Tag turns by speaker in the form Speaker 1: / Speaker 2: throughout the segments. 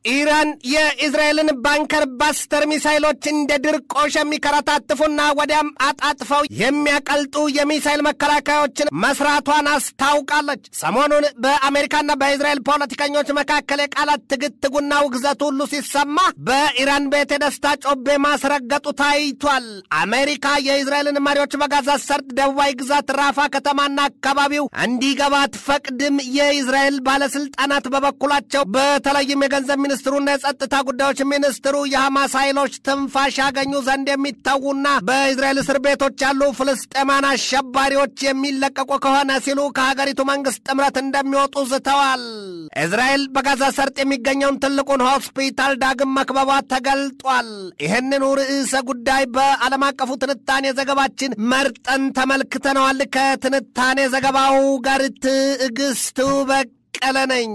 Speaker 1: ኢራን የእስራኤልን ባንከር ባስተር ሚሳይሎች እንደ ድርቆሽ የሚከረታትፉና ወዲያም አጣጥፈው የሚያቀልጡ የሚሳይል መከላከያዎችን መስራቷን አስታውቃለች። ሰሞኑን በአሜሪካና በእስራኤል ፖለቲከኞች መካከል የቃላት ትግትጉና ውግዘቱ ሁሉ ሲሰማ በኢራን ቤት የደስታ ጮቤ ማስረገጡ ታይቷል። አሜሪካ የእስራኤልን መሪዎች በጋዛ ሰርጥ ደቡባዊ ግዛት ራፋ ከተማና አካባቢው እንዲገባ አትፈቅድም። የእስራኤል ባለስልጣናት በበኩላቸው በተለይም የገንዘብ ሚኒስትሩና የጸጥታ ጉዳዮች ሚኒስትሩ የሐማስ ኃይሎች ትንፋሽ ያገኙ ዘንድ የሚተዉና በእስራኤል እስር ቤቶች ያሉ ፍልስጤማን አሸባሪዎች የሚለቀቁ ከሆነ ሲሉ ከሀገሪቱ መንግስት ጥምረት እንደሚወጡ ዝተዋል። እስራኤል በጋዛ ሰርጥ የሚገኘውን ትልቁን ሆስፒታል ዳግም መክበቧ ተገልጧል። ይህንኑ ርዕሰ ጉዳይ በዓለም አቀፉ ትንታኔ ዘገባችን መርጠን ተመልክተነዋል። ከትንታኔ ዘገባው ጋር ትዕግስቱ በቅ ቀለ ነኝ።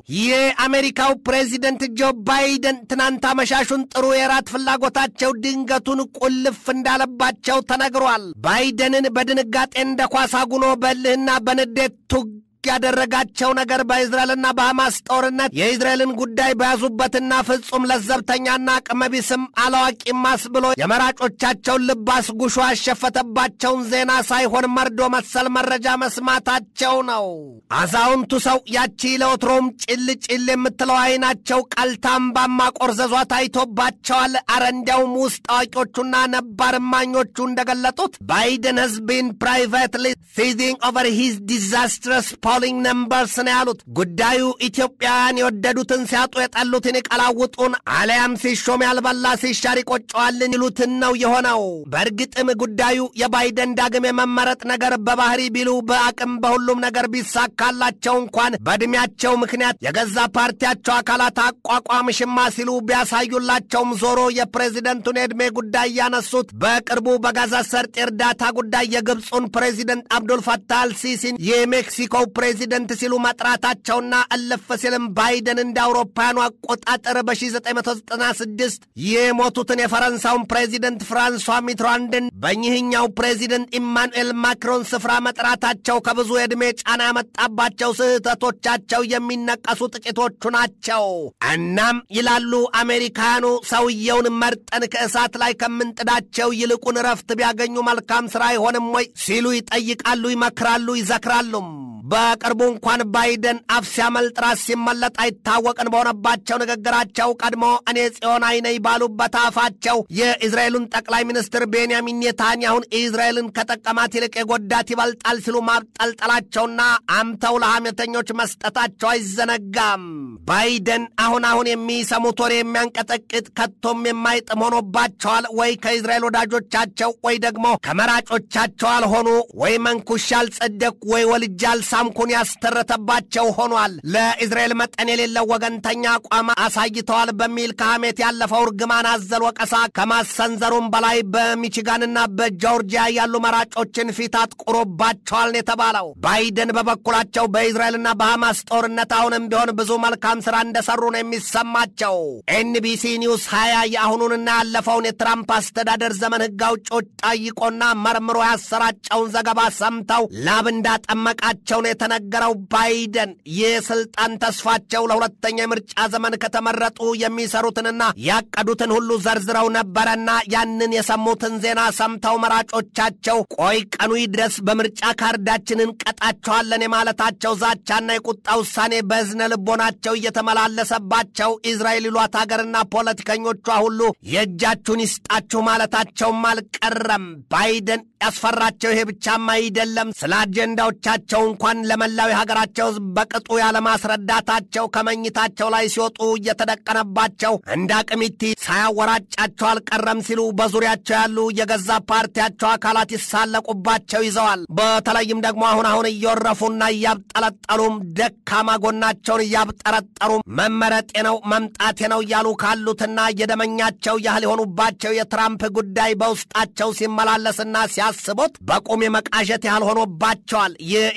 Speaker 1: የአሜሪካው ፕሬዚደንት ጆ ባይደን ትናንት አመሻሹን ጥሩ የራት ፍላጎታቸው ድንገቱን ቁልፍ እንዳለባቸው ተነግሯል። ባይደንን በድንጋጤ እንደ ኳስ አጉኖ በልህና በንዴት ቱግ ያደረጋቸው ነገር በእስራኤልና በሐማስ ጦርነት የእስራኤልን ጉዳይ በያዙበትና ፍጹም ለዘብተኛና አቅመቢስም አላዋቂም አስብሎ የመራጮቻቸውን ልብ አስጉሾ ያሸፈተባቸውን ዜና ሳይሆን መርዶ መሰል መረጃ መስማታቸው ነው። አዛውንቱ ሰው ያቺ ለወትሮም ጭል ጭል የምትለው አይናቸው ቀልታምባማ ቆርዘዟ ታይቶባቸዋል። አረ እንዲያውም ውስጥ አዋቂዎቹና ነባር እማኞቹ እንደገለጡት ባይደን ህዝቢን ፕራይቬትሊ ሲዚንግ ኦቨር ሂዝ ዲዛስትረስ ፖሊንግ ነምበርስ ነው ያሉት። ጉዳዩ ኢትዮጵያውያን የወደዱትን ሲያጡ የጠሉትን ይቀላውጡን አሊያም ሲሾም ያልበላ ሲሻር ይቆጨዋልን ይሉትን ነው የሆነው። በእርግጥም ጉዳዩ የባይደን ዳግም የመመረጥ ነገር በባህሪ ቢሉ በአቅም በሁሉም ነገር ቢሳካላቸው እንኳን በዕድሜያቸው ምክንያት የገዛ ፓርቲያቸው አካላት አቋቋም ሽማ ሲሉ ቢያሳዩላቸውም ዞሮ የፕሬዚደንቱን የዕድሜ ጉዳይ ያነሱት በቅርቡ በጋዛ ሰርጥ የእርዳታ ጉዳይ የግብፁን ፕሬዚደንት አብዱልፈታህ አልሲሲን የሜክሲኮው ፕሬዚደንት ሲሉ መጥራታቸውና እልፍ ሲልም ባይደን እንደ አውሮፓውያኑ አቆጣጠር በ1996 የሞቱትን የፈረንሳውን ፕሬዚደንት ፍራንሷ ሚትራንድን በእኚህኛው ፕሬዚደንት ኢማኑኤል ማክሮን ስፍራ መጥራታቸው ከብዙ የዕድሜ ጫና ያመጣባቸው ስህተቶቻቸው የሚነቀሱ ጥቂቶቹ ናቸው። እናም ይላሉ አሜሪካኑ ሰውየውን መርጠን ከእሳት ላይ ከምንጥዳቸው ይልቁን እረፍት ቢያገኙ መልካም ሥራ አይሆንም ወይ ሲሉ ይጠይቃሉ፣ ይመክራሉ፣ ይዘክራሉም። በቅርቡ እንኳን ባይደን አፍ ሲያመልጥ ራስ ሲመለጥ አይታወቅን በሆነባቸው ንግግራቸው ቀድሞ እኔ ጽዮን አይነኝ ባሉበት አፋቸው የእስራኤሉን ጠቅላይ ሚኒስትር ቤንያሚን ኔታንያሁን እስራኤልን ከጠቀማት ይልቅ የጎዳት ይበልጣል ሲሉ ማብጠልጠላቸውና አምተው ለሐሜተኞች መስጠታቸው አይዘነጋም። ባይደን አሁን አሁን የሚሰሙት ወሬ የሚያንቀጠቅጥ ከቶም የማይጥም ሆኖባቸዋል። ወይ ከእስራኤል ወዳጆቻቸው ወይ ደግሞ ከመራጮቻቸው አልሆኑ ወይ መንኩሻ አልጸደቅ ወይ ወልጃል ሳምኩን ያስተረተባቸው ሆኗል። ለእስራኤል መጠን የሌለው ወገንተኛ አቋም አሳይተዋል በሚል ከሐሜት ያለፈው እርግማን አዘል ወቀሳ ከማሰንዘሩም በላይ በሚችጋንና በጆርጂያ ያሉ መራጮችን ፊት አጥቁሮባቸዋል ነው የተባለው። ባይደን በበኩላቸው በእስራኤልና በሐማስ ጦርነት አሁንም ቢሆን ብዙ መልካም ሥራ እንደሰሩ ነው የሚሰማቸው። ኤንቢሲ ኒውስ 20 የአሁኑንና ያለፈውን የትራምፕ አስተዳደር ዘመን ሕግ አውጪዎች ጠይቆና መርምሮ ያሰራጨውን ዘገባ ሰምተው ላብ እንዳጠመቃቸው ነው የተነገረው። ባይደን የስልጣን ተስፋቸው ለሁለተኛ የምርጫ ዘመን ከተመረጡ የሚሰሩትንና ያቀዱትን ሁሉ ዘርዝረው ነበረና ያንን የሰሙትን ዜና ሰምተው መራጮቻቸው ቆይ ቀኑ ይድረስ በምርጫ ካርዳችንን ቀጣቸዋለን የማለታቸው ዛቻና የቁጣ ውሳኔ በዝነ ልቦናቸው እየተመላለሰባቸው እስራኤል ይሏት ሀገርና ፖለቲከኞቿ ሁሉ የእጃችሁን ይስጣችሁ ማለታቸውም አልቀረም። ባይደን ያስፈራቸው ይሄ ብቻም አይደለም። ስለ አጀንዳዎቻቸው እንኳን ለመላው የሀገራቸው ሕዝብ በቅጡ ያለማስረዳታቸው ከመኝታቸው ላይ ሲወጡ እየተደቀነባቸው እንደ አቅሚቲ ሳያወራጫቸው አልቀረም ሲሉ በዙሪያቸው ያሉ የገዛ ፓርቲያቸው አካላት ይሳለቁባቸው ይዘዋል። በተለይም ደግሞ አሁን አሁን እየወረፉና እያብጠለጠሉም ደካማ ጎናቸውን እያብጠረጠሩ መመረጤ ነው መምጣቴ ነው እያሉ ካሉትና የደመኛቸው ያህል የሆኑባቸው የትራምፕ ጉዳይ በውስጣቸው ሲመላለስና ሲያስቡት በቁም የመቃዠት ያህል ሆኖባቸዋል። የእስራኤልና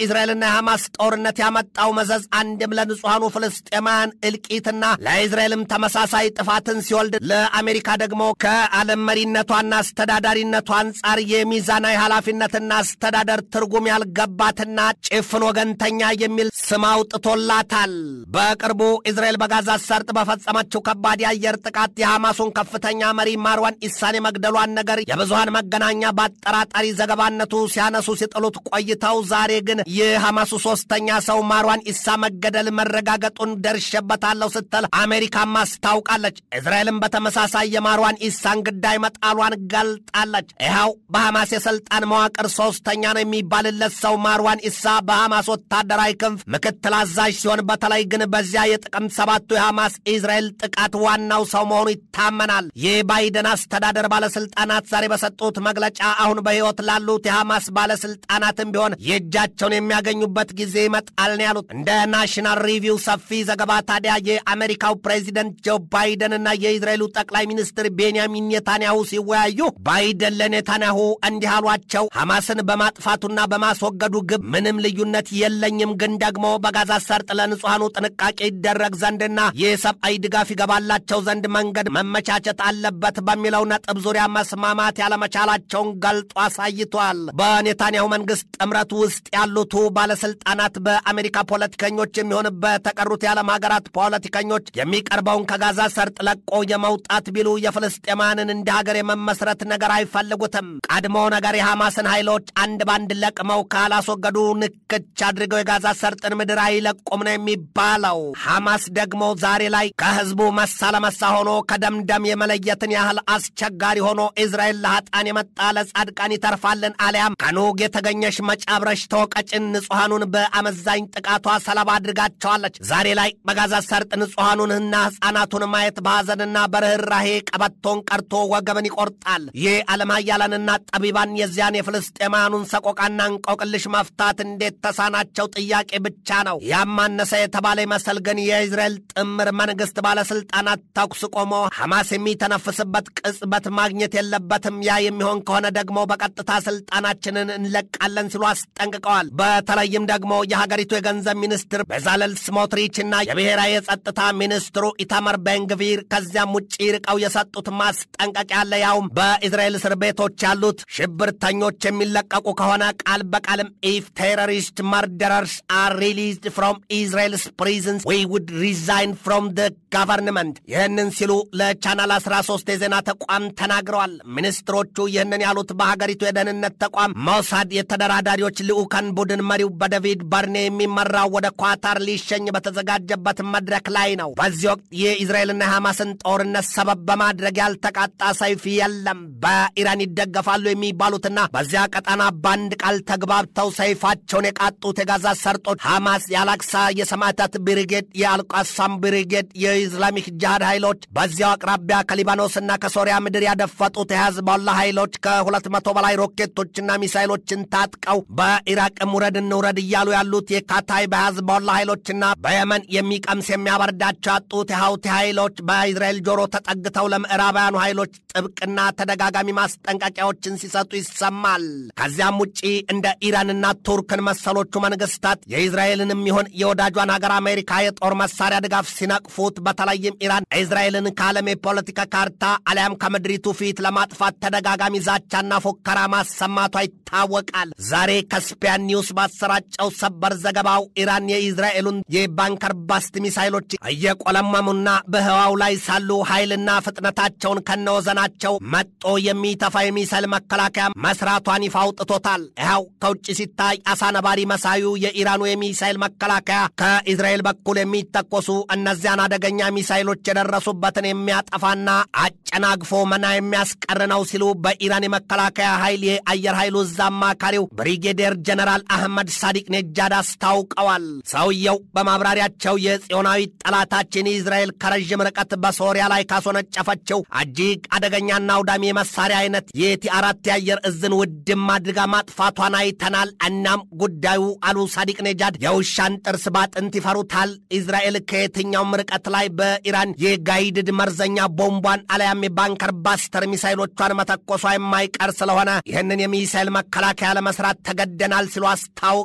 Speaker 1: የሐማስ ጦርነት ያመጣው መዘዝ አንድም ለንጹሐኑ ፍልስጤማውያን እልቂትና ለእስራኤልም ተመሳሳይ ጥፋትን ሲወልድ ለአሜሪካ ደግሞ ከዓለም መሪነቷና አስተዳዳሪነቷ አንጻር የሚዛናዊ ኃላፊነትና አስተዳደር ትርጉም ያልገባትና ጭፍን ወገንተኛ የሚል ስም አውጥቶላታል። በቅርቡ እስራኤል በጋዛ ሰርጥ በፈጸመችው ከባድ የአየር ጥቃት የሐማሱን ከፍተኛ መሪ ማርዋን ኢሳን የመግደሏን ነገር የብዙሃን መገናኛ በአጠራጣሪ ዘገባነቱ ሲያነሱ ሲጥሉት ቆይተው ዛሬ ግን የሐማሱ ሶስተኛ ሰው ማርዋን ኢሳ መገደል መረጋገጡን ደርሼበታለሁ ስትል አሜሪካም አስታውቃለች። እስራኤልም በተመሳሳይ የማርዋን ኢሳን ግዳይ መጣሏን ገልጣለች። ይኸው በሐማስ የሥልጣን መዋቅር ሶስተኛ ነው የሚባልለት ሰው ማርዋን ኢሳ በሐማስ ወታደራዊ ክንፍ ምክትል አዛዥ ሲሆን በተለይ ግን በዚያ የጥቅምት ሰባቱ የሐማስ ኢዝራኤል ጥቃት ዋናው ሰው መሆኑ ይታመናል። የባይደን አስተዳደር ባለስልጣናት ዛሬ በሰጡት መግለጫ አሁን በሕይወት ላሉት የሐማስ ባለስልጣናትም ቢሆን የእጃቸውን የሚያገኙበት ጊዜ ይመጣል ነው ያሉት። እንደ ናሽናል ሪቪው ሰፊ ዘገባ ታዲያ የአሜሪካው ፕሬዚደንት ጆ ባይደንና የእስራኤሉ ጠቅላይ ሚኒስትር ቤንያሚን ኔታንያሁ ሲወያዩ ባይደን ለኔታንያሁ እንዲህ አሏቸው። ሐማስን በማጥፋቱና በማስወገዱ ግብ ምንም ልዩነት የለኝም፣ ግን ደግሞ በጋዛ ሰርጥ ለንጹሐኑ ጥንቃቄ ይደረግ ዘንድና የሰብአዊ ድጋፍ ይገባላቸው ዘንድ መንገድ መመቻቸት አለበት በሚለው ነጥብ ዙሪያ መስማማት ያለመቻላቸውን ገልጦ አሳይቷል። በኔታንያሁ መንግስት ጥምረት ውስጥ ያሉቱ ባለስልጣናት በአሜሪካ ፖለቲከኞች የሚሆን በተቀሩት የዓለም ሀገራት ፖለቲከኞች የሚቀርበውን ከጋዛ ሰርጥ ለቆ የመውጣት ቢሉ የፍልስጤማንን እንደ ሀገር የመመስረት ነገር አይፈልጉትም። ቀድሞ ነገር የሐማስን ኃይሎች አንድ ባንድ ለቅመው ካላስወገዱ ንክች አድርገው የጋዛ ሰርጥን ምድር አይለቁም ነው የሚባለው። ሐማስ ደግሞ ዛሬ ላይ ከህዝቡ መሳ ለመሳ ሆኖ ከደምደም የመለየትን ያህል አስቸጋሪ ሆኖ እስራኤል ለኃጣን የመጣ ለጻድቃን ይተርፋልን አሊያም ከኑግ የተገኘሽ መጫብረሽ ተወቀጭን ንጹሐኑን በአመዛኝ ጥቃቷ ሰለባ አድርጋቸዋለች። ዛሬ ላይ በጋዛ ሰርጥ ንጹሐኑንና ሕፃናቱን ማየት በሐዘንና በርኅራሄ ቀበቶን ቀርቶ ወገብን ይቆርጣል። ይህ ዓለም ኃያላንና ጠቢባን የዚያን የፍልስጤማውያኑን ሰቆቃና እንቆቅልሽ መፍታት እንዴት ተሳናቸው ጥያቄ ብቻ ነው። ያማነሰ የተባለ ይመስል ግን የእስራኤል ጥምር መንግሥት ባለሥልጣናት ተኩስ ቆሞ ሐማስ የሚተነፍስበት ቅጽበት ማግኘት የለበትም። ያ የሚሆን ከሆነ ደግሞ በቀጥታ ስልጣናችንን እንለቃለን ሲሉ አስጠንቅቀዋል። በተለይም ደግሞ የሀገሪቱ የገንዘብ ሚኒስትር ቤዛለል ስሞትሪችና የብሔራዊ የጸጥታ ሚኒስትሩ ኢታመር ቤንግቪር ከዚያም ውጭ ርቀው የሰጡት ማስጠንቀቂያ አለ። ያውም በእስራኤል እስር ቤቶች ያሉት ሽብርተኞች የሚለቀቁ ከሆነ ቃል በቃልም ኢፍ ቴሮሪስት መርደረርስ አር ሪሊዝድ ፍሮም ኢዝራኤልስ ፕሪዝንስ ዊ ውድ ሪዛይን ፍሮም ደ ጋቨርንመንት። ይህንን ሲሉ ለቻናል 13 የዜና ተቋም ተናግረዋል። ሚኒስትሮቹ ይህንን ያሉት በሀገሪቱ የደህንነት ተቋም ሞሳድ የተደራዳሪዎች ልዑካን ቡድን መሪው በደቪድ በርኔ የሚመራው ወደ ኳታር ሊሸኝ በተዘጋጀበት መድረክ ላይ ነው። በዚህ ወቅት የኢዝራኤልና የሐማስን ጦርነት ሰበብ በማድረግ ያልተቃጣ ሰይፍ የለም። በኢራን ይደገፋሉ የሚባሉትና በዚያ ቀጠና በአንድ ቃል ተግባብተው ሰይፋቸውን የቃጡት የጋዛ ሰርጦች ሐማስ፣ የአላክሳ የሰማዕታት ብሪጌድ፣ የአልቃሳም ብሪጌድ፣ የኢስላሚክ ጅሃድ ኃይሎች በዚያው አቅራቢያ ከሊባኖስና ከሶሪያ ምድር ያደፈጡት የሐዝቦላ ኃይሎች ከሁለት መቶ በላይ ሮኬቶችና ሚሳይሎችን ታጥቀው በኢራቅም ውረድ እንውረድ እያሉ ያሉት የካታይ በሐዝቦላ ኃይሎችና በየመን የሚቀምስ የሚያበርዳቸው ያጡት የሐውቲ ኃይሎች በእስራኤል ጆሮ ተጠግተው ለምዕራባውያኑ ኃይሎች ጥብቅና ተደጋጋሚ ማስጠንቀቂያዎችን ሲሰጡ ይሰማል። ከዚያም ውጪ እንደ ኢራንና ቱርክን መሰሎቹ መንግስታት የእስራኤልንም ይሁን የወዳጇን ሀገር አሜሪካ የጦር መሳሪያ ድጋፍ ሲነቅፉት፣ በተለይም ኢራን እስራኤልን ከዓለም የፖለቲካ ካርታ አሊያም ከምድሪቱ ፊት ለማጥፋት ተደጋጋሚ ዛቻና ፉከራ ማሰማቷ ይታወቃል። ዛሬ ከስፒያን ኒውስ ባሰራጨው ሰበር ዘገባው ኢራን የእስራኤሉን የባንከር ባስት ሚሳይሎች እየቆለመሙና በህዋው ላይ ሳሉ ኃይልና ፍጥነታቸውን ከነወዘናቸው መጦ የሚተፋ የሚሳይል መከላከያ መስራቷን ይፋ አውጥቶታል። ይኸው ከውጭ ሲታይ አሳ ነባሪ መሳዩ የኢራኑ የሚሳይል መከላከያ ከእስራኤል በኩል የሚተኮሱ እነዚያን አደገኛ ሚሳይሎች የደረሱበትን የሚያጠፋና አጨናግፎ መና የሚያስቀር ነው ሲሉ በኢራን የመከላከያ ኃይል የአየር ኃይሉ እዝ አማካሪው ብሪጌዴር ጀነራል አህመድ ሳዲቅ ኔጃድ አስታውቀዋል። ሰውየው በማብራሪያቸው የጽዮናዊ ጠላታችን እስራኤል ከረዥም ርቀት በሶሪያ ላይ ካስወነጨፈችው እጅግ አደገኛና አውዳሚ የመሳሪያ አይነት የቲ አራት የአየር እዝን ውድም አድርጋ ማጥፋቷን አይተናል። እናም ጉዳዩ አሉ ሳዲቅ ኔጃድ የውሻን ጥርስ ባጥንት ይፈሩታል። እስራኤል ከየትኛውም ርቀት ላይ በኢራን የጋይድድ መርዘኛ ቦምቧን አለያም የባንከር ባስተር ሚሳይሎቿን መተኮሷ የማይቀር ስለሆነ ይህንን የሚሳይል መከላከያ ለመስራት ተገደናል ሲሉ አስታውቀዋል።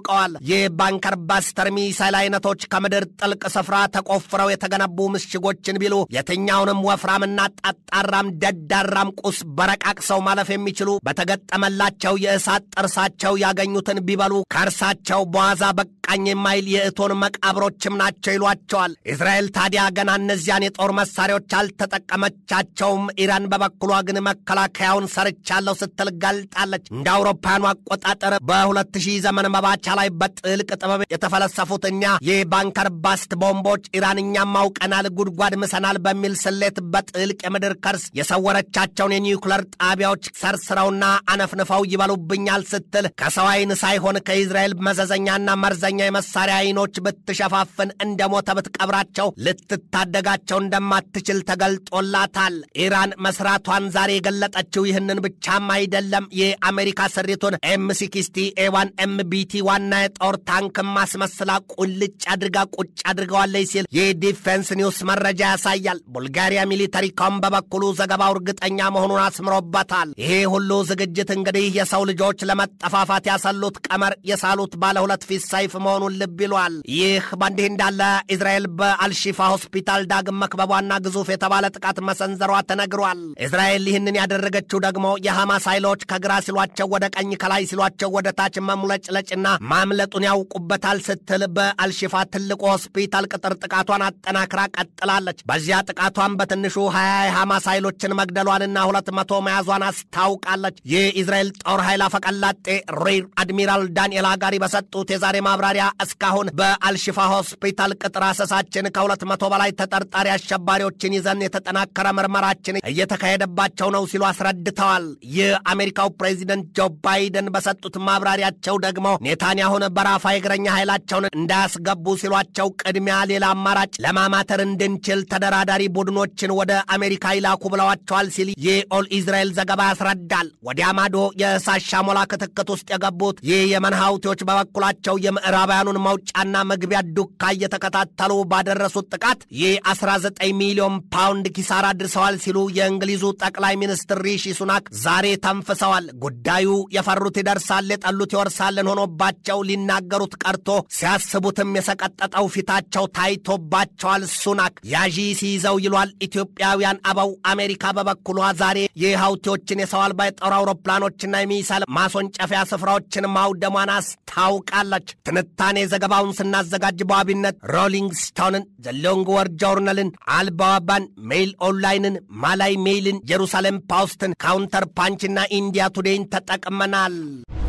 Speaker 1: አስታውቀዋል። የባንከር ባስተር ሚሳይል አይነቶች ከምድር ጥልቅ ስፍራ ተቆፍረው የተገነቡ ምሽጎችን ቢሉ የትኛውንም ወፍራምና ጠጣራም ደዳራም ቁስ በረቃቅሰው ማለፍ የሚችሉ በተገጠመላቸው የእሳት ጥርሳቸው ያገኙትን ቢበሉ ከእርሳቸው በዋዛ በቃኝ የማይል የእቶን መቃብሮችም ናቸው ይሏቸዋል። እስራኤል ታዲያ ገና እነዚያን የጦር መሳሪያዎች አልተጠቀመቻቸውም። ኢራን በበኩሏ ግን መከላከያውን ሰርቻለሁ ስትል ገልጣለች። እንደ አውሮፓውያኑ አቆጣጠር በ2000 ዘመን መባቻ ላይ በጥልቅ ጥበብ የተፈለሰፉት እኛ የባንከር ባስት ቦምቦች ኢራን እኛም አውቀናል፣ ጉድጓድ ምሰናል በሚል ስሌት በጥልቅ የምድር ከርስ የሰወረቻቸውን የኒውክለር ጣቢያዎች ሰርስረውና አነፍንፈው ይበሉብኛል ስትል ከሰው ዓይን ሳይሆን ከኢዝራኤል መዘዘኛና መርዘኛ የመሳሪያ አይኖች ብትሸፋፍን እንደ ሞተ ብትቀብራቸው ልትታደጋቸው እንደማትችል ተገልጦላታል። ኢራን መስራቷን ዛሬ የገለጠችው ይህንን ብቻም አይደለም። የአሜሪካ ስሪቱን ኤም ሲክስቲ ኤዋን ኤምቢቲ ዋና የጦር ታንክ ማስመስላ ቁልጭ አድርጋ ቁጭ አድርገዋለች ሲል የዲፌንስ ኒውስ መረጃ ያሳያል። ቡልጋሪያ ሚሊተሪ ኮም በበኩሉ ዘገባው እርግጠኛ መሆኑን አስምሮበታል። ይሄ ሁሉ ዝግጅት እንግዲህ የሰው ልጆች ለመጠፋፋት ያሰሉት ቀመር የሳሉት ባለ ሁለት ፊት ሰይፍ መሆኑን ልብ ይሏል። ይህ በእንዲህ እንዳለ እስራኤል በአልሺፋ ሆስፒታል ዳግም መክበቧና ግዙፍ የተባለ ጥቃት መሰንዘሯ ተነግሯል። እስራኤል ይህንን ያደረገችው ደግሞ የሐማስ ኃይሎች ከግራ ሲሏቸው ወደ ቀኝ፣ ከላይ ሲሏቸው ወደ ታች መሙለጭለጭና ማምለጡን ያውቁበታል ስትል በአልሺፋ ትልቁ ሆስፒታል ቅጥር ጥቃቷን አጠናክራ ቀጥላለች። በዚያ ጥቃቷን በትንሹ ሀያ የሐማስ ኃይሎችን መግደሏንና ሁለት መቶ መያዟን አስታውቃለች። የኢዝራኤል ጦር ኃይል አፈቀላጤ ሬር አድሚራል ዳንኤል አጋሪ በሰጡት የዛሬ ማብራሪያ እስካሁን በአልሺፋ ሆስፒታል ቅጥር አሰሳችን ከሁለት መቶ በላይ ተጠርጣሪ አሸባሪዎችን ይዘን የተጠናከረ ምርመራችን እየተካሄደባቸው ነው ሲሉ አስረድተዋል። የአሜሪካው ፕሬዚደንት ጆ ባይደን በሰጡት ማብራሪያቸው ደግሞ ኔታንያሁን በራፋ የእግረኛ ኃይላቸውን እንዳያስገቡ ሲሏቸው ቅድሚያ ሌላ አማራጭ ለማማተር እንድንችል ተደራዳሪ ቡድኖችን ወደ አሜሪካ ይላኩ ብለዋቸዋል ሲል የኦል ኢዝራኤል ዘገባ ያስረዳል። ወዲያ ማዶ የእሳት ሻሞላ ክትክት ውስጥ የገቡት የየመን ሀውቲዎች በበኩላቸው የምዕራባውያኑን መውጫና መግቢያ ዱካ እየተከታተሉ ባደረሱት ጥቃት የ19 ሚሊዮን ፓውንድ ኪሳራ አድርሰዋል ሲሉ የእንግሊዙ ጠቅላይ ሚኒስትር ሪሺ ሱናክ ዛሬ ተንፍሰዋል። ጉዳዩ የፈሩት ይደርሳል፣ የጠሉት ይወርሳልን ሆኖባቸው ሊናገሩት ቀርቶ ሲያስቡትም የሰቀጠጠው ፊታቸው ታይቶባቸዋል። ሱናክ ያዢ ሲይዘው ይሏል ኢትዮጵያውያን አበው። አሜሪካ በበኩሏ ዛሬ የሀውቲዎችን የሰው አልባ የጦር አውሮፕላኖችና የሚሳይል ማስወንጨፊያ ስፍራዎችን ማውደሟን አስታውቃለች። ትንታኔ ዘገባውን ስናዘጋጅ በዋቢነት ሮሊንግ ስቶንን፣ ዘሎንግ ወር ጆርናልን፣ አልባዋባን፣ ሜይል ኦንላይንን፣ ማላይ ሜይልን፣ ጀሩሳሌም ፖስትን፣ ካውንተር ፓንችና ኢንዲያ ቱዴይን ተጠቅመናል።